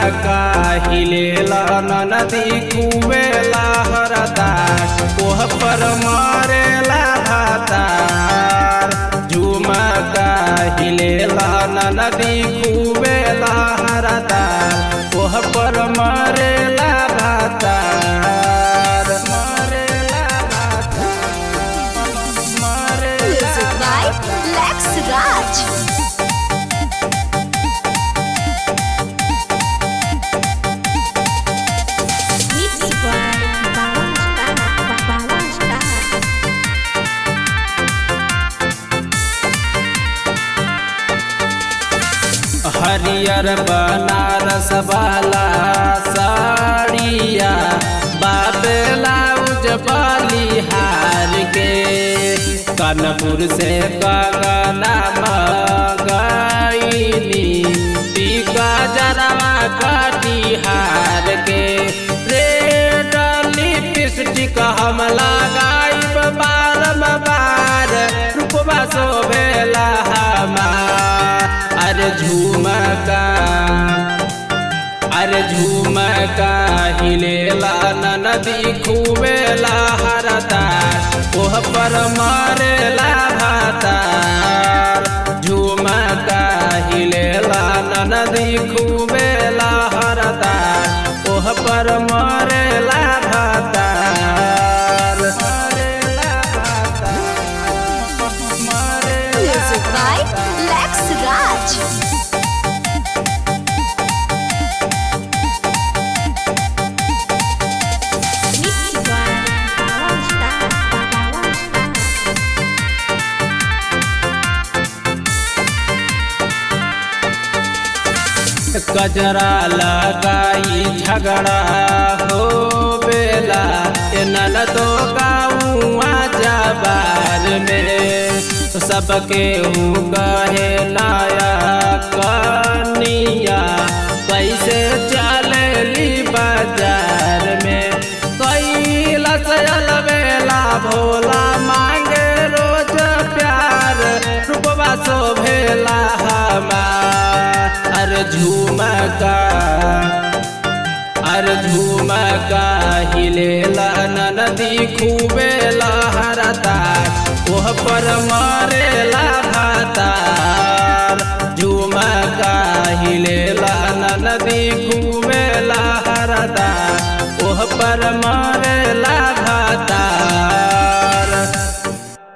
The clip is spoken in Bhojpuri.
झुमका हिलेला नदी कुवेला हरदा कोह पर मरेला भातार झुमका हिलेला नदी कुवेला हरदा कोह पर मरेला भातार मरेला भातार मरेला Music by Lex Raj. Mixed by Bawang Star. Bawang Star. हरियर बनारस वाला साड़िया बाबेला उजबाली के कानपुर से कंगना मंगाईली टीका जरवा कटिहार के रेड लिपस्टिक हम लगाइब बारम बार रूपवा शोभेला हमार अरे झुमका अरे झुमका हिलेला नदी खुवेला हरदार ओह पर मरेला भातार झुमका हिलेला नदी खुवेला हरदार ओह पर मरेला भातार मरेला भातार मरेला Music by Lex Raj. Mixed by Bawang Star. Bawang Star. गजरा लगाई झगड़ा हो बेला नल दो गाँवा जबार में सबके ऊ कहे लाया कनिया कैसे चलेली बाजार में कैलस बेला भोला मांगे रोज प्यार रूपवा शोभेला हमार अरे झुमका अरे झुमका हिलेला नदी खूबेला हरदार ओह पर मरेला भातार झुमका हिलेला नदी खूबेला हरदार ओह पर मर